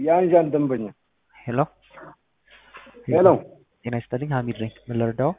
የአንዣን ደንበኛ ሄሎ ሄሎ ጤና ይስጥልኝ ሀሚድ ነኝ ምን ልርዳው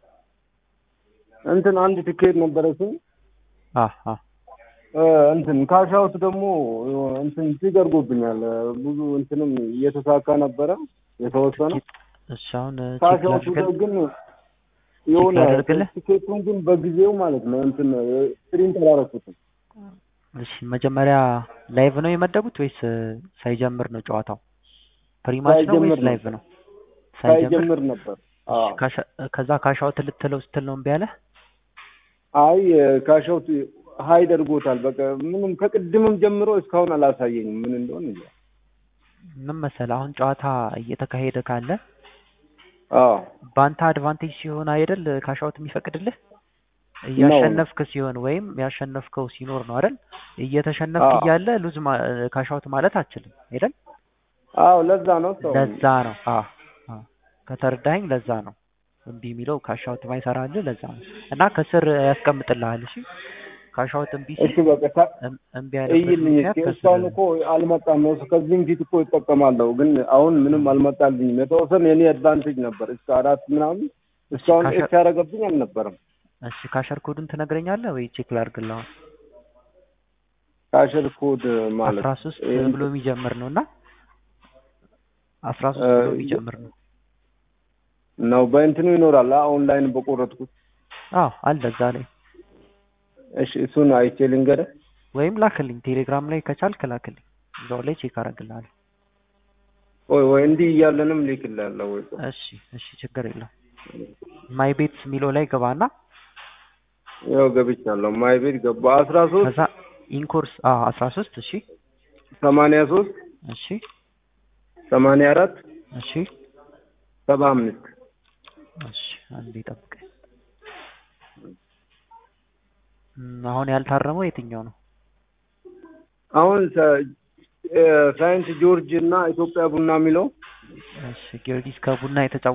እንትን አንድ ትኬት ነበረችኝ አ አ እንትን ካሻውት ደግሞ እንትን ሲገርጎብኛል ብዙ እንትንም እየተሳካ ነበረ የተወሰነ እሺ አሁን ቼክ ካሻውቱ ላድርግልህ ግን የሆነ ላድርግልህ? ትኬቱን ግን በጊዜው ማለት ነው እንትን ፕሪንት አላረኩትም እሺ መጀመሪያ ላይቭ ነው የመደቡት ወይስ ሳይጀምር ነው ጨዋታው ፕሪማች ነው ሳይጀምር ወይስ ነው። ላይቭ ነው ሳይጀምር ሳይጀምር ነበር አዎ እሺ፣ ካሻ- ከዛ ካሻውት ልትለው ስትል ነው እምቢ አለህ አይ ካሻውት ሀይድ አድርጎታል በቃ ምንም ከቅድምም ጀምሮ እስካሁን አላሳየኝም ምን እንደሆነ እንጃ ምን መሰለህ አሁን ጨዋታ እየተካሄደ ካለ አዎ በአንተ አድቫንቴጅ ሲሆን አይደል ካሻውት የሚፈቅድልህ እያሸነፍክ ሲሆን ወይም ያሸነፍከው ሲኖር ነው አይደል እየተሸነፍክ አዎ። እያለ ሉዝ ካሻውት ማለት አችልም አይደል አዎ ለዛ ነው ሰው ለዛ ነው አዎ አዎ ከተረዳኸኝ ለዛ ነው እምቢ የሚለው ካሻውት ማይሰራልህ ለዛ ነው እና ከስር ያስቀምጥልሃል እሺ ካሻውት እምቢ እሺ ሲል በቃ ታ- እም- እምቢ ያለበት እይልኝ ምክንያት እስኪ ከስር እስካሁን እኮ አልመጣም ነው ከዚህም ፊት እኮ ይጠቀማለሁ ግን አሁን ምንም አልመጣልኝም የተወሰነ የኔ አድቫንቴጅ ነበር እስከ አራት ምናምን እስካሁን ካሸ- ኤክስ ያደረገብኝ አልነበረም እሺ ካሸር ኮዱን ትነግረኛለህ ወይ ቼክ ላድርግልህ አሁን ካሸር ኮድ ማለት አስራ ሶስት ይሄ ብሎ የሚጀምር ነው እና አስራ ሶስት እ ብሎ የሚጀምር ነው ነው በእንትኑ ይኖራል አ- ኦንላይን በቆረጥኩት አዎ አለ እዛ ላይ እሺ እሱን አይቼ ልንገርህ ወይም ላክልኝ ቴሌግራም ላይ ከቻልክ ላክልኝ እዛው ላይ ቼክ አደርግልሃለሁ ወይ ወይ እንዲህ እያለንም ልክልሃለሁ ወይ እሺ እሺ ችግር የለም ማይ ቤት የሚለው ላይ ገባና ያው ገብቻለሁ ማይ ቤት ገባ አስራ ሶስት ከዛ ኢንኮርስ አዎ አስራ ሶስት እሺ ሰማንያ ሶስት እሺ ሰማንያ አራት እሺ ሰባ አምስት እሺ አንዴ ጠብቀኝ እም፣ አሁን ያልታረመው የትኛው ነው አሁን ሰ- እ፣ ሳይንት ጆርጅ እና ኢትዮጵያ ቡና የሚለው እሺ ጊዮርጊስ ከቡና የተጫወ